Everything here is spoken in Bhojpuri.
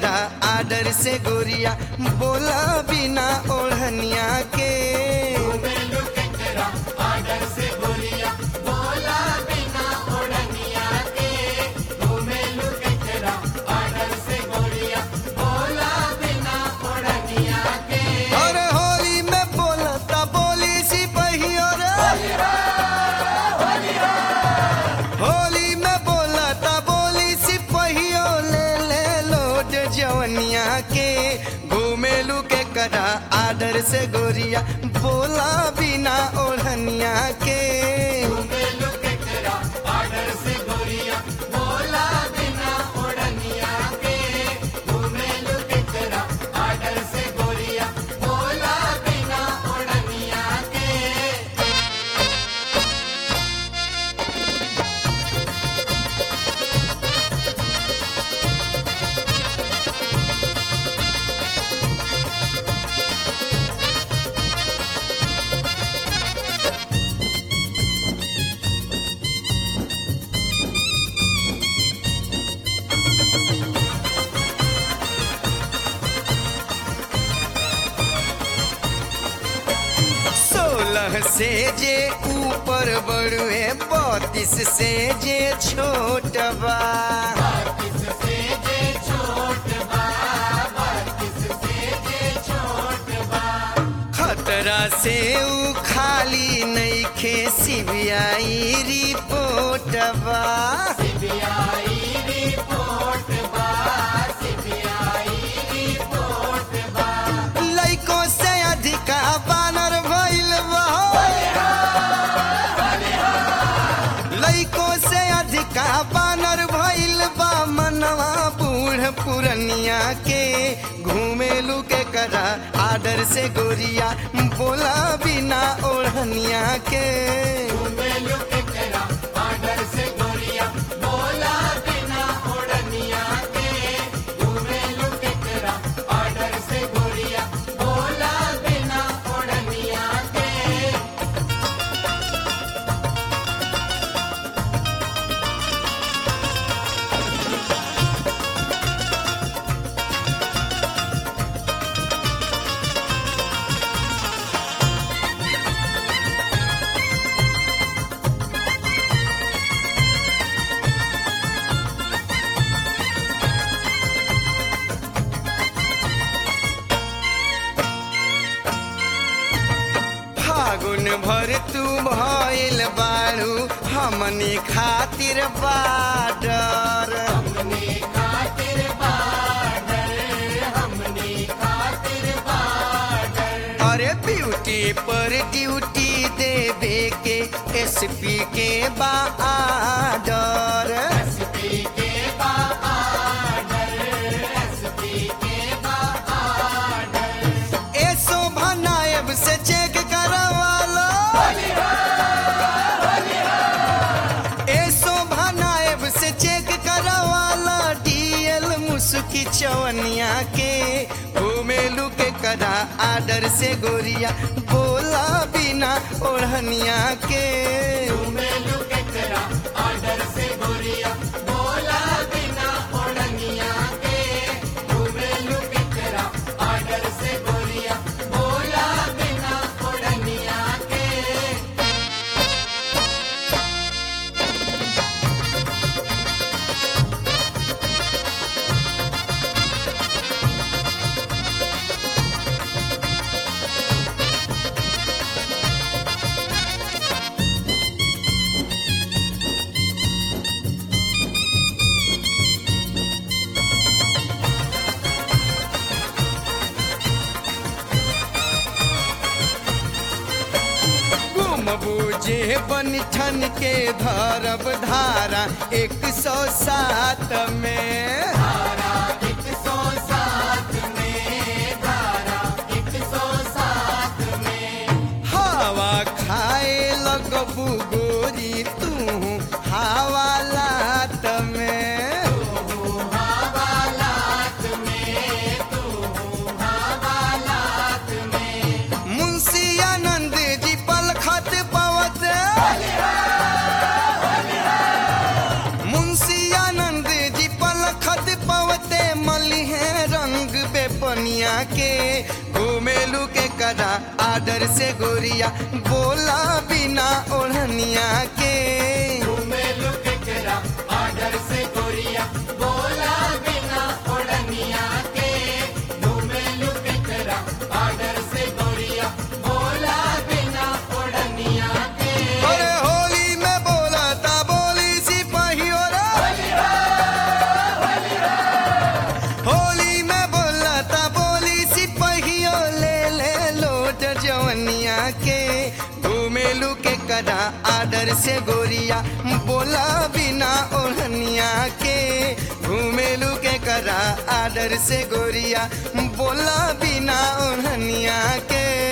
करा आदर से गोरिया बोला बिना ओढ़निया के अरे होली में बोलता बोली सिपहियो रे होली में बोलता बोली सिपहियो ले ले लोड जवनिया के घूमेलू के करा आदर से गोरिया बोला बिना ओढ़निया के सोलह से जे ऊपर बड़ुए बत्तीस से जे छोट बा खतरा से ऊ खाली नईखे सीबीआई रिपोर्ट बा लइको से अधिका बानर भइल बा लइको से अधिका बानर भइल बा मनवा बूढ़ पुरनिया के घूमेलू के करा आदर से गोरिया बोला बिना ओढ़निया के फागुन भर तू भइल बाड़ू हमनी खातिर बाडर अरे ब्यूटी पर ड्यूटी देवे के एसपी के बा आडर ए शोभा नायब से चेक करवालो ए शोभा नायब से चेक करवाला डीएल मुसुकी चवनिया के घूमेलू के करा आदर से गोरिया बोला बिना ओढ़निया के बूझे बन ठन के धरब धारा एक सौ सात में हवा खाए लगबू गोरी तू हवा लात में मुंशी आनंद जी पलखत पवत मुंशी आनंद जी पलखत पवत जवनिया के घूमेलू के करा आदर से गोरिया बोला बिना ओढ़निया के अरे होली में बोला था बोली सिपाहियों रे होली में बोला था बोली सिपाहियों ले ले लोट जवनिया के घूमेलू के करा आदर से गोरिया बोला बिना ओढ़निया के घूमेलू के करा आदर से गोरिया बोला बिना ओढ़निया के